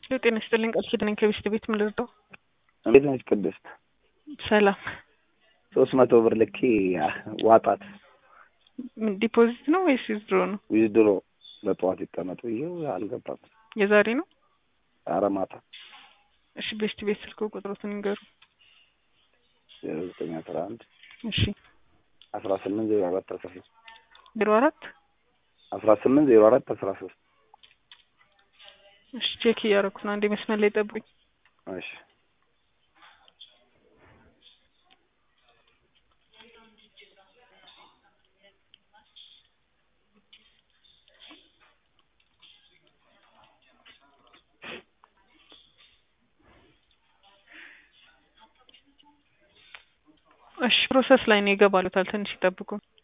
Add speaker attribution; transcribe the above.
Speaker 1: ጤና ይስጥልኝ ቃል ኪዳን ነኝ ከቤስት ቤት ምን ልርዳው?
Speaker 2: እንዴት ነች ቅድስት?
Speaker 1: ሰላም
Speaker 2: ሶስት መቶ ብር ልኬ ዋጣት።
Speaker 1: ምን ዲፖዚት ነው ወይስ ዊዝድሮ ነው?
Speaker 2: ዊዝድሮ በጠዋት ይቀመጡ ይኸው አልገባም።
Speaker 1: የዛሬ ነው?
Speaker 2: ኧረ ማታ
Speaker 1: እሺ ቤስት ቤት ስልክ ቁጥሮትን ይንገሩ።
Speaker 2: ዘጠኝ አስራ አንድ
Speaker 1: እሺ
Speaker 2: አስራ ስምንት ዜሮ አራት አስራ ሶስት
Speaker 1: ዜሮ አራት
Speaker 2: አስራ ስምንት ዜሮ አራት አስራ ሶስት
Speaker 1: እሺ ቼክ እያደረኩ ነው። አንዴ መስመር ላይ ጠብቁኝ።
Speaker 2: እሺ
Speaker 1: እሺ ፕሮሰስ ላይ ነው ይገባሉታል። ትንሽ ይጠብቁ።